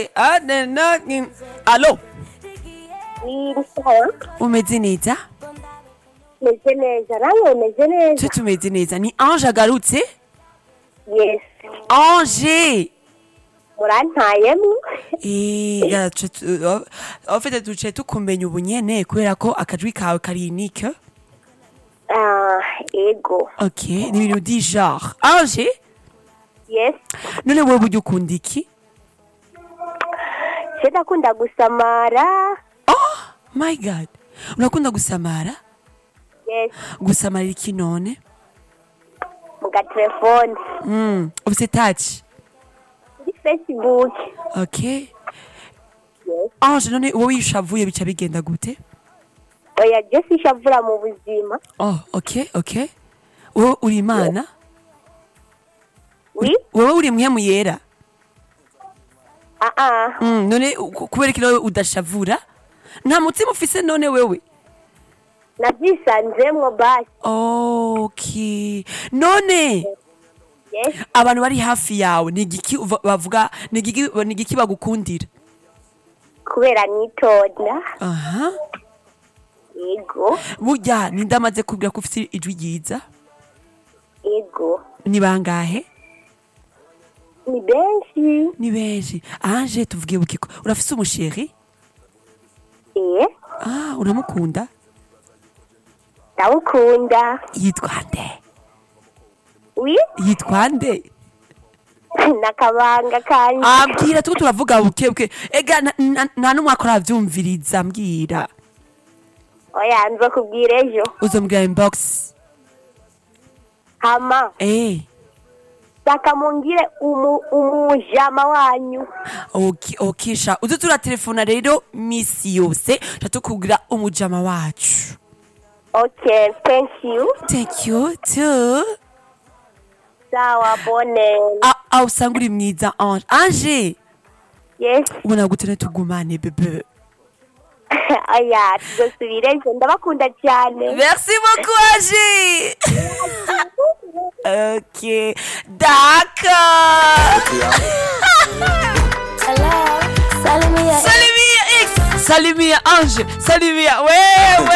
Eh, ah, na- na- ni- alo ni sawa umeze neza meze neza nawe umeze neza twe tumeze neza ni ange agarutse yes ange murantayemo Eh, ya, twe tu- o- en fait duciye tukumenya ubu nyene kubera ko akajwi kawe kari unique ah ego ok ni ibintu di genre ange yes none wowe burya ukunda iki je ndakunda gusamara oh my god urakunda gusamara yes gusamarira iki none mu gatelefone mm. ufise touch kuri facebook ok yes ange none wowe iyo ushavuye bica bigenda gute oya je sishavura mu buzima oh ok ok wowe uri imana wi wowe uri mwemu yera ah ah mm. none ku- kubera iki nawe udashavura nta mutima ufise none wewe navyisanzemwo basi ok none yes abantu bari hafi yawe ni igiki uva- bavuga ni igiki ni igiki bagukundira kubera nitonda aha ego burya ninde amaze kubwira ko ufite ijwi ryiza ego ni bangahe ni benshi ni benshi anje tuvuge bukiko urafise umusheri eh ah uramukunda ndawukunda yitwa nde wi yitwa nde nakabanga kanje ambwira tuko turavuga buke buke ega na- na- nta n'umwaka uravyumviriza mbwira oya nzo kubwira ejo uzombwira inbox hama eh saka mungire umu, umujama wanyu ok ok sha uze turatelefona rero misi yose tatukubwira umujama wacu okay thank you thank you too sawa bone Ah, ah, usanga uri mwiza ange ange yes ubona gute ne tugumane bebe oya tuzosubira ejo ndabakunda cyane merci beaucoup ange ok d'accord Hello, Salimia. salimia x salimia ange salimia wewe